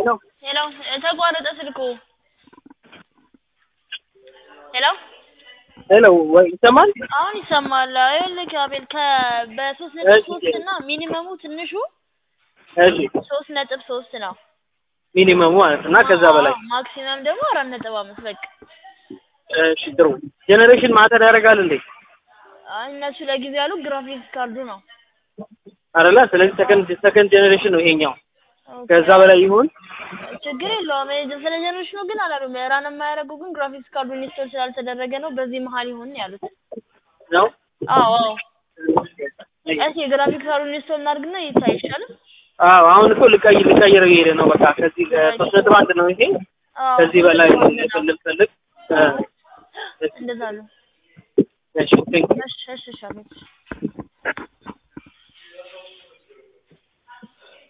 ሄሎ ሄሎ ተቋረጠ ስልኩ። ሄሎ ሄሎ ወይ ይሰማል? አሁን ይሰማል። ይኸውልህ አቤል ከ በሶስት ነጥብ እሺ። ሶስት እና ሚኒመሙ ትንሹ እሺ ሶስት ነጥብ ሶስት ነው ሚኒመሙ ማለት እና ከዛ በላይ አዎ፣ ማክሲመም ደግሞ አራት ነጥብ አምስት በቃ እሺ ጥሩ ጄኔሬሽን ማተር ያደርጋል እንዴ አይ፣ እነሱ ለጊዜ ያሉ ግራፊክስ ካርዱ ነው። አይደለ ስለዚህ ሰከንድ ሰከንድ ጄኔሬሽን ነው ይሄኛው ኦኬ። ከዛ በላይ ይሁን ችግር የለውም። እኔ ስለ ጀነሬሽኑ ግን አላሉም። ራን የማያደርገው ግን ግራፊክስ ካርዱ ኢንስቶል ስላልተደረገ ነው። በዚህ መሀል ይሁን ያሉት። ነው አዎ አዎ። እሺ ግራፊክስ ካርዱ ኢንስቶል እናድርግና ይታይ ይሻላል። አዎ አሁን እኮ ልቀይር ልቀይረው እየሄደ ነው በቃ ከዚህ ሶስት ነጥብ አንድ ነው ይሄ አዎ ከዚህ በላይ እንደዛ ነው። ፈልግ ፈልግ እንደዛ ነው። እሺ ቴንክ እሺ እሺ እሺ አቤት።